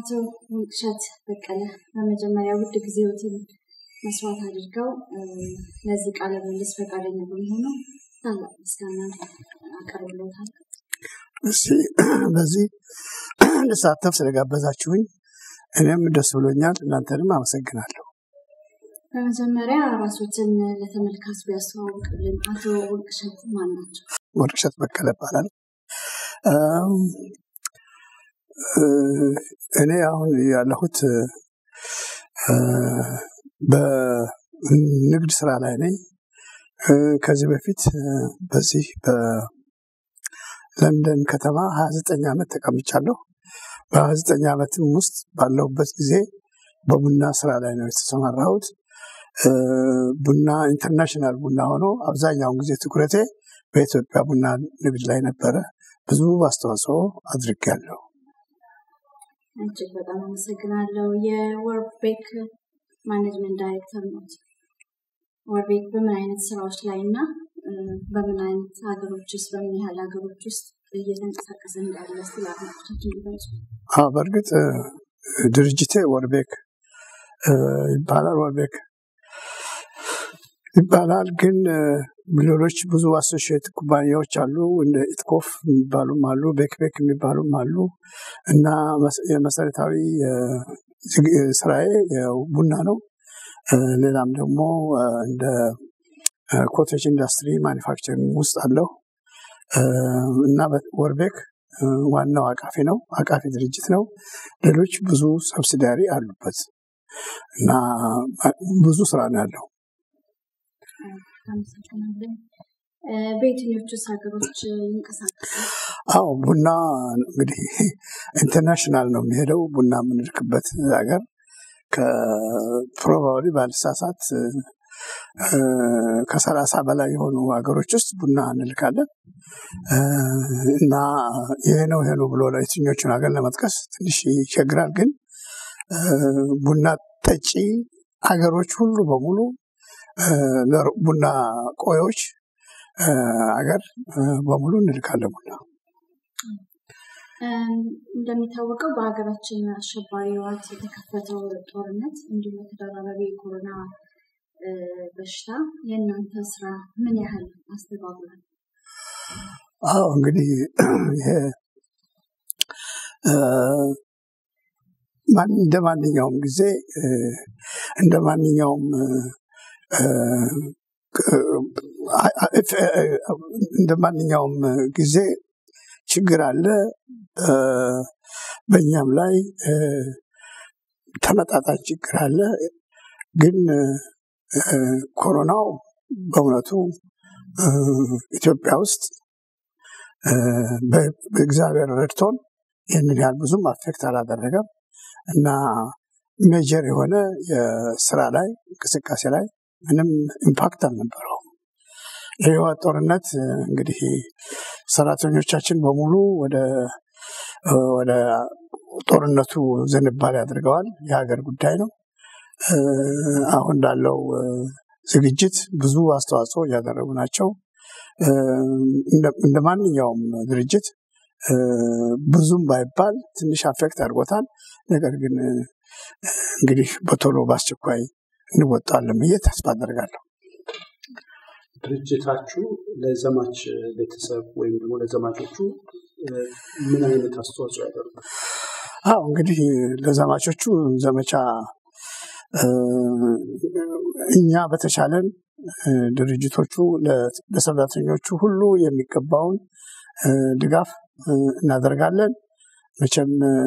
አቶ ወንቅሸት በቀለ በመጀመሪያ ውድ ጊዜዎትን መስዋዕት አድርገው ለዚህ ቃለ ምልልስ ፈቃደኛ በመሆኑ ታላቅ ምስጋና አቀርብሎታል። እስቲ በዚህ ልሳተፍ ስለጋበዛችሁኝ እኔም ደስ ብሎኛል። እናንተንም አመሰግናለሁ። በመጀመሪያ ራሶትን ለተመልካች ቢያስተዋውቅልን። አቶ ወንቅሸት ማን ናቸው? ወርቅሸት በቀለ ይባላል። እኔ አሁን ያለሁት በንግድ ስራ ላይ ነኝ። ከዚህ በፊት በዚህ በለንደን ከተማ ሀያ ዘጠኝ ዓመት ተቀምጫለሁ። በሀያ ዘጠኝ ዓመትም ውስጥ ባለሁበት ጊዜ በቡና ስራ ላይ ነው የተሰማራሁት። ቡና ኢንተርናሽናል ቡና ሆኖ አብዛኛውን ጊዜ ትኩረቴ በኢትዮጵያ ቡና ንግድ ላይ ነበረ። ብዙ አስተዋጽኦ አድርጌያለሁ። እጅግ በጣም አመሰግናለሁ። የወርቤክ ማኔጅመንት ዳይሬክተር ነው። ወርቤክ በምን አይነት ስራዎች ላይ እና በምን አይነት ሀገሮች ውስጥ በምን ያህል ሀገሮች ውስጥ እየተንቀሳቀሰ እንዳለ ስለ አድማጮቻችን ሊገልጹ። አዎ በእርግጥ ድርጅቴ ወርቤክ ይባላል። ወርቤክ ይባላል ግን ሌሎች ብዙ አሶሺየት ኩባንያዎች አሉ። እንደ ኢትኮፍ የሚባሉም አሉ፣ ቤክቤክ የሚባሉም አሉ እና የመሰረታዊ ስራዬ ቡና ነው። ሌላም ደግሞ እንደ ኮቴጅ ኢንዱስትሪ ማኒፋክቸሪንግ ውስጥ አለው እና ወርቤክ ዋናው አቃፊ ነው፣ አቃፊ ድርጅት ነው። ሌሎች ብዙ ሰብሲዳሪ አሉበት እና ብዙ ስራ ነው ያለው። አመሰግናለን። በየትኞቹስ ሀገሮች ይንቀሳቀሳል? አዎ ቡና እንግዲህ ኢንተርናሽናል ነው የሚሄደው። ቡና የምንልክበት ሀገር ከፕሮባብሊ ባልሳሳት ከሰላሳ በላይ የሆኑ ሀገሮች ውስጥ ቡና እንልካለን እና ይሄ ነው ይሄ ነው ብሎ የትኞቹን ሀገር ለመጥቀስ ትንሽ ይቸግራል። ግን ቡና ጠጪ ሀገሮች ሁሉ በሙሉ ቡና ቆዮች አገር በሙሉ እንልካለን ቡና። እንደሚታወቀው በሀገራችን አሸባሪ ህወሓት የተከፈተው ጦርነት እንዲሁም የተደራረበ የኮሮና በሽታ የእናንተ ስራ ምን ያህል አስተባብሯል? አዎ እንግዲህ ይሄ እንደ ማንኛውም ጊዜ እንደ ማንኛውም እንደ ማንኛውም ጊዜ ችግር አለ። በእኛም ላይ ተመጣጣኝ ችግር አለ። ግን ኮሮናው በእውነቱ ኢትዮጵያ ውስጥ በእግዚአብሔር ረድቶን ይህንን ያህል ብዙም አፌክት አላደረገም እና ሜጀር የሆነ የስራ ላይ እንቅስቃሴ ላይ ምንም ኢምፓክት አልነበረውም። የህይወት ጦርነት እንግዲህ ሰራተኞቻችን በሙሉ ወደ ወደ ጦርነቱ ዝንባሌ አድርገዋል። የሀገር ጉዳይ ነው። አሁን ላለው ዝግጅት ብዙ አስተዋጽኦ እያደረጉ ናቸው። እንደ ማንኛውም ድርጅት ብዙም ባይባል ትንሽ አፌክት አድርጎታል። ነገር ግን እንግዲህ በቶሎ በአስቸኳይ እንወጣለን ብዬ ተስፋ አደርጋለሁ። ድርጅታችሁ ለዘማች ቤተሰብ ወይም ደግሞ ለዘማቾቹ ምን አይነት አስተዋጽኦ ያደርጋል? አዎ እንግዲህ ለዘማቾቹ ዘመቻ እኛ በተቻለን ድርጅቶቹ ለሰራተኞቹ ሁሉ የሚገባውን ድጋፍ እናደርጋለን። መቼም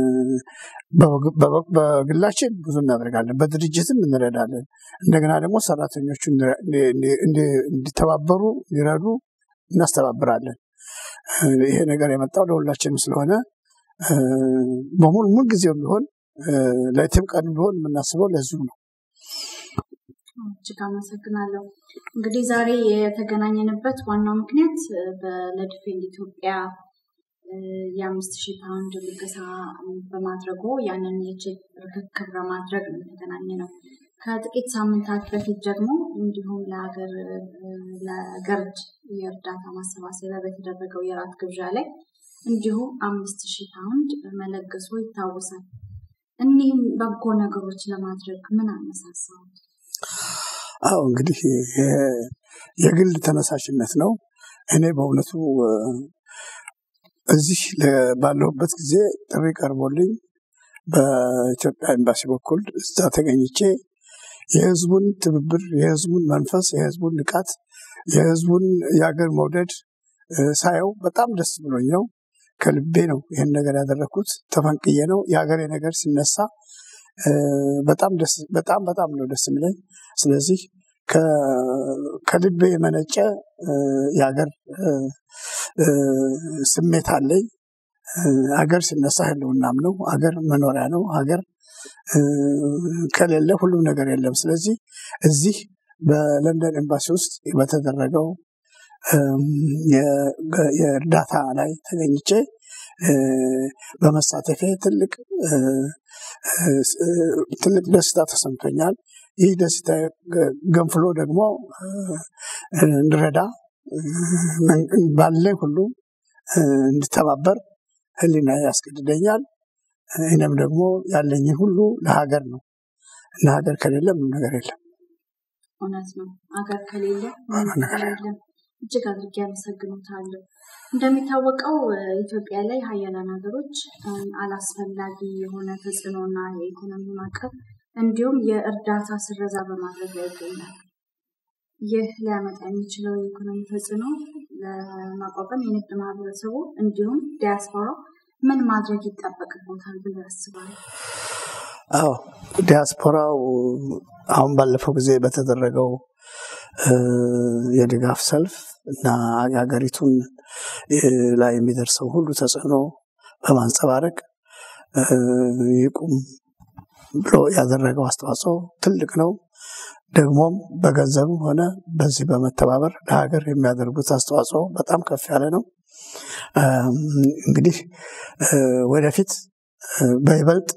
በግላችን ብዙ እናደርጋለን፣ በድርጅትም እንረዳለን። እንደገና ደግሞ ሰራተኞቹ እንዲተባበሩ እንዲረዱ እናስተባብራለን። ይሄ ነገር የመጣው ለሁላችንም ስለሆነ በሙሉ ምን ጊዜም ቢሆን ለየትም ቀን ቢሆን የምናስበው ለዚሁ ነው። እጅግ አመሰግናለሁ። እንግዲህ ዛሬ የተገናኘንበት ዋናው ምክንያት ለዲፌንድ ኢትዮጵያ የአምስት ሺህ ፓውንድ ልገሳ በማድረጉ ያንን የቼክ ርክክብ ለማድረግ ነው የተገናኘ ነው። ከጥቂት ሳምንታት በፊት ደግሞ እንዲሁም ለሀገር ለገርድ የእርዳታ ማሰባሰቢያ በተደረገው የራት ግብዣ ላይ እንዲሁ አምስት ሺህ ፓውንድ መለገሱ ይታወሳል። እኒህም በጎ ነገሮች ለማድረግ ምን አነሳሳው? አዎ እንግዲህ የግል ተነሳሽነት ነው። እኔ በእውነቱ እዚህ ባለሁበት ጊዜ ጥሪ ቀርቦልኝ በኢትዮጵያ ኤምባሲ በኩል እዛ ተገኝቼ የህዝቡን ትብብር፣ የህዝቡን መንፈስ፣ የህዝቡን ንቃት፣ የህዝቡን የሀገር መውደድ ሳየው በጣም ደስ ብሎኝ ነው። ከልቤ ነው ይህን ነገር ያደረግኩት። ተፈንቅዬ ነው። የሀገሬ ነገር ሲነሳ በጣም በጣም በጣም ነው ደስ የሚለኝ። ስለዚህ ከልቤ የመነጨ የሀገር ስሜት አለኝ። ሀገር ሲነሳ ህልውናም ነው። ሀገር መኖሪያ ነው። ሀገር ከሌለ ሁሉም ነገር የለም። ስለዚህ እዚህ በለንደን ኤምባሲ ውስጥ በተደረገው የእርዳታ ላይ ተገኝቼ በመሳተፌ ትልቅ ትልቅ ደስታ ተሰምቶኛል። ይህ ደስታ ገንፍሎ ደግሞ እንድረዳ ባለኝ ሁሉ እንድተባበር ህሊና ያስገድደኛል። እኔም ደግሞ ያለኝን ሁሉ ለሀገር ነው እና ሀገር ከሌለ ምንም ነገር የለም። እውነት ነው። ሀገር ከሌለ ምንም ነገር የለም። እጅግ አድርጌ አመሰግኖታለሁ። እንደሚታወቀው ኢትዮጵያ ላይ ሀያላን ሀገሮች አላስፈላጊ የሆነ ተጽዕኖና የኢኮኖሚ ማዕቀብ እንዲሁም የእርዳታ ስረዛ በማድረግ ላይ ይገኛል። ይህ ሊያመጣ የሚችለው የኢኮኖሚ ተጽዕኖ ለማቋቋም የንግድ ማህበረሰቡ እንዲሁም ዲያስፖራ ምን ማድረግ ይጠበቅበታል ብሎ ያስባሉ? አዎ ዲያስፖራው አሁን ባለፈው ጊዜ በተደረገው የድጋፍ ሰልፍ እና የሀገሪቱን ላይ የሚደርሰው ሁሉ ተጽዕኖ በማንጸባረቅ ይቁም ብሎ ያደረገው አስተዋጽኦ ትልቅ ነው። ደግሞም በገንዘብም ሆነ በዚህ በመተባበር ለሀገር የሚያደርጉት አስተዋጽኦ በጣም ከፍ ያለ ነው። እንግዲህ ወደፊት በይበልጥ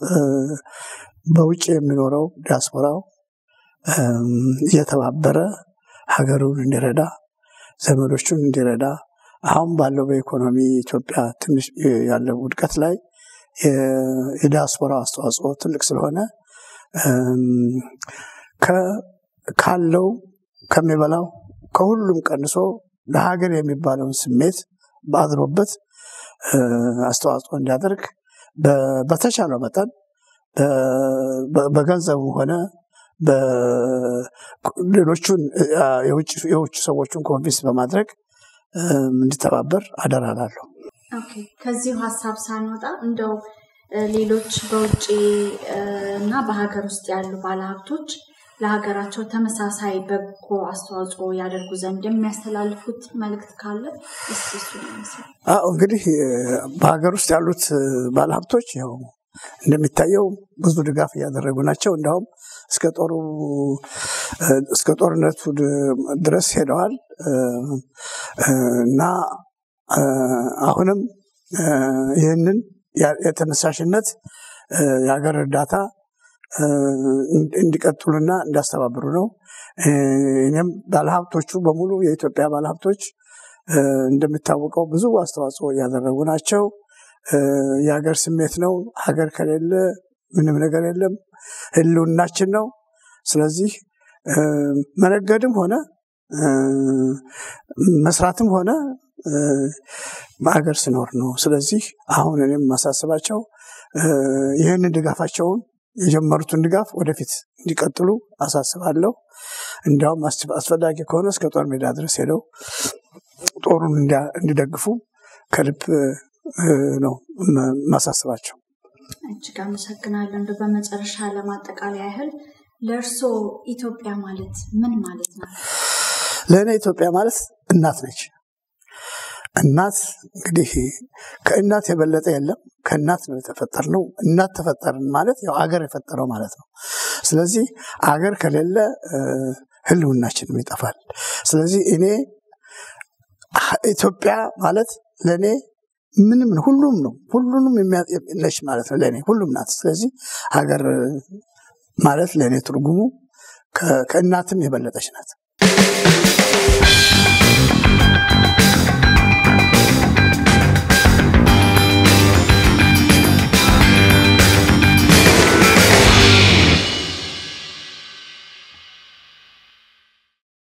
በውጭ የሚኖረው ዲያስፖራው እየተባበረ ሀገሩን እንዲረዳ ዘመዶቹን እንዲረዳ አሁን ባለው በኢኮኖሚ ኢትዮጵያ ትንሽ ያለው ውድቀት ላይ የዲያስፖራ አስተዋጽኦ ትልቅ ስለሆነ ካለው ከሚበላው ከሁሉም ቀንሶ ለሀገር የሚባለውን ስሜት በአድሮበት አስተዋጽኦ እንዲያደርግ በተቻለው መጠን በገንዘቡ ሆነ ሌሎቹን የውጭ ሰዎቹን ኮንቪንስ በማድረግ እንዲተባበር አደራላለሁ። ከዚሁ ሀሳብ ሳንወጣ እንደው ሌሎች በውጭ እና በሀገር ውስጥ ያሉ ባለሀብቶች ለሀገራቸው ተመሳሳይ በጎ አስተዋጽኦ ያደርጉ ዘንድ የሚያስተላልፉት መልእክት ካለ አዎ እንግዲህ በሀገር ውስጥ ያሉት ባለሀብቶች ያው እንደሚታየው ብዙ ድጋፍ እያደረጉ ናቸው። እንዲሁም እስከ ጦሩ እስከ ጦርነቱ ድረስ ሄደዋል እና አሁንም ይህንን የተነሳሽነት የሀገር እርዳታ እንዲቀጥሉና እንዲያስተባብሩ ነው። እኔም ባለሀብቶቹ በሙሉ የኢትዮጵያ ባለሀብቶች እንደሚታወቀው ብዙ አስተዋጽኦ እያደረጉ ናቸው። የሀገር ስሜት ነው። ሀገር ከሌለ ምንም ነገር የለም። ህልውናችን ነው። ስለዚህ መነገድም ሆነ መስራትም ሆነ በሀገር ስኖር ነው። ስለዚህ አሁን እኔም የማሳስባቸው ይህንን ድጋፋቸውን የጀመሩትን ድጋፍ ወደፊት እንዲቀጥሉ አሳስባለሁ። እንዲያውም አስፈላጊ ከሆነ እስከ ጦር ሜዳ ድረስ ሄደው ጦሩን እንዲደግፉ ከልብ ነው ማሳስባቸው። እጅግ አመሰግናለሁ። እንደ በመጨረሻ ለማጠቃለያ ያህል ለእርስዎ ኢትዮጵያ ማለት ምን ማለት ነው? ለእኔ ኢትዮጵያ ማለት እናት ነች። እናት እንግዲህ ከእናት የበለጠ የለም። ከእናት ነው የተፈጠርነው። እናት ተፈጠርን ማለት ያው አገር የፈጠረው ማለት ነው። ስለዚህ አገር ከሌለ ህልውናችንም ይጠፋል። ስለዚህ እኔ ኢትዮጵያ ማለት ለእኔ ምንም ነው፣ ሁሉም ነው፣ ሁሉንም ነች ማለት ነው። ለእኔ ሁሉም ናት። ስለዚህ ሀገር ማለት ለእኔ ትርጉሙ ከእናትም የበለጠች ናት።